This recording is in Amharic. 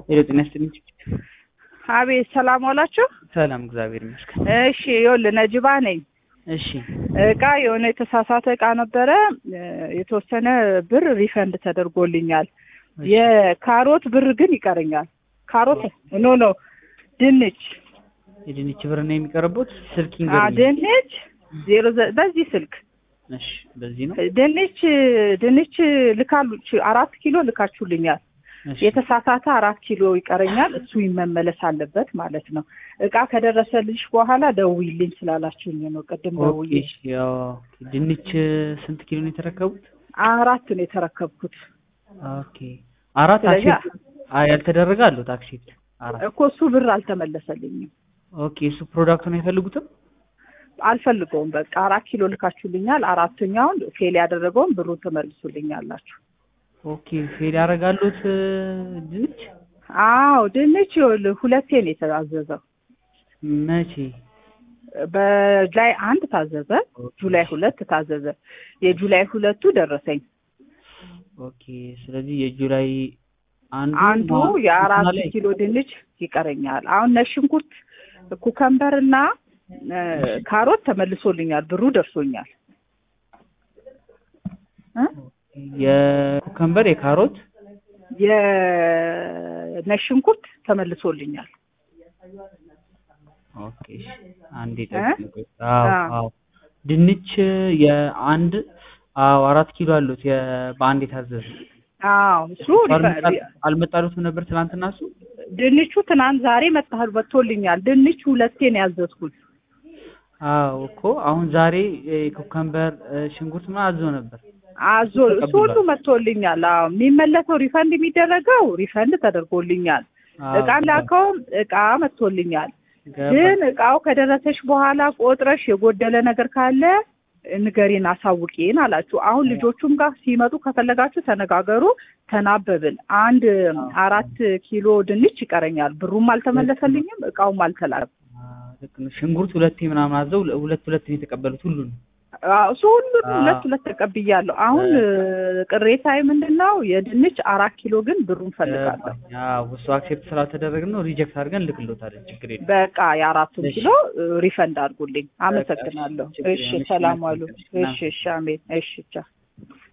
ሄሎ ጤና ይስጥልኝ። አቤት ሰላም ዋላችሁ። ሰላም እግዚአብሔር ይመስገን። እሺ ይኸውልህ ነጅባ ነኝ። እሺ እቃ የሆነ የተሳሳተ እቃ ነበረ። የተወሰነ ብር ሪፈንድ ተደርጎልኛል። እሺ። የካሮት ብር ግን ይቀረኛል። ካሮት ኖ ኖ ድንች የድንች ብር ነው የሚቀርቡት። ስልክ አ ይንገሩኝ። ድንች ዜሮ ዘ- በዚህ ስልክ እሺ በዚህ ነው። ድንች ድንች ልካሉ አራት ኪሎ ልካችሁልኛል። እሺ የተሳሳተ አራት ኪሎ ይቀረኛል። እሱ መመለስ አለበት ማለት ነው። እቃ ከደረሰልሽ በኋላ ደውይልኝ ስላላችሁኝ ነው። ቅድም ኦኬ። ደውዬ እሺ፣ ያው ድንች ስንት ኪሎ ነው የተረከቡት? አራት ነው የተረከብኩት ኦኬ አራት ስለዚህ- አክሴፕት አይ ያልተደረገ አሉት አክሴፕት አራት እኮ እሱ ብር አልተመለሰልኝም። ኦኬ እሱ ፕሮዳክቱን አይፈልጉትም? አልፈልገውም። በቃ አራት ኪሎ ልካችሁልኛል። አራተኛውን ፌል ያደረገውን ብሩን ትመልሱልኛላችሁ። ኦኬ ፌል ያደርጋሉት ድንች አዎ ድንች ይኸውልህ ሁለቴ ነው የተዛዘዘው። መቼ? በጁላይ አንድ ታዘዘ፣ ኦኬ። ጁላይ ሁለት ታዘዘ። የጁላይ ሁለቱ ደረሰኝ። ኦኬ ስለዚህ የጁላይ አንዱ አንዱ ማ- የአራት እንትና ላይ- ኪሎ ድንች ይቀረኛል። አሁን ነጭ ሽንኩርት፣ ኩከምበር እና እ፣ ካሮት ተመልሶልኛል፣ ብሩ ደርሶኛል። እ? የኩከምበር የካሮት የነጭ ሽንኩርት ተመልሶልኛል። ኦኬ እሺ። አንዴ እ? ጠብቁኝ። አዎ አዎ። አዎ ድንች የአንድ አዎ አራት ኪሎ አሉት የ- በአንድ የታዘዘ አዎ እሱ አልመጣ- ሪፈ- አልመጣሉትም ነበር ትናንትና እሱ ድንቹ ትናንት ዛሬ መጥቷል መጥቶልኛል። ድንቹ ሁለቴ ነው ያዘዝኩት። አዎ እኮ አሁን ዛሬ ኩከምበር ሽንኩርት ምናምን አዞ ነበር አዞ እሱ ተቀብሏል። ሁሉ መጥቶልኛል። አዎ የሚመለሰው ሪፈንድ የሚደረገው ሪፈንድ ተደርጎልኛል። አዎ፣ እቃ ላከው እቃ መጥቶልኛል። ገባ- ግን እቃው ከደረሰሽ በኋላ ቆጥረሽ የጎደለ ነገር ካለ ንገሪን፣ አሳውቂን አላችሁ። አሁን ልጆቹም ጋር ሲመጡ ከፈለጋችሁ ተነጋገሩ። ተናበብን። አንድ አራት ኪሎ ድንች ይቀረኛል። ብሩም አልተመለሰልኝም፣ እቃውም አልተላከም። አዎ፣ ልክ ነው። ሽንኩርት ሁለቴ ምናምን አዘው ሁለት ሁለት ነው የተቀበሉት ሁሉን አዎ፣ እሱ ሁሉንም አዎ። ሁለት ሁለት ተቀብያለሁ። አሁን ቅሬታዬ ምንድን ነው? የድንች አራት ኪሎ ግን ብሩን ፈልጋለሁ። እሱ አክሴፕት ስላልተደረገ ነው ሪጀክት አድርገን ልክሎታለን። ችግር የለም። በቃ የአራቱን እሺ። ኪሎ ሪፈንድ አድርጉልኝ። አመሰግናለሁ። ችግር እሺ፣ የለም። እሺ፣ ሰላም ዋሉ። እናመሰግናለን። እሺ፣ እሺ፣ አሜን። እሺ፣ ቻው።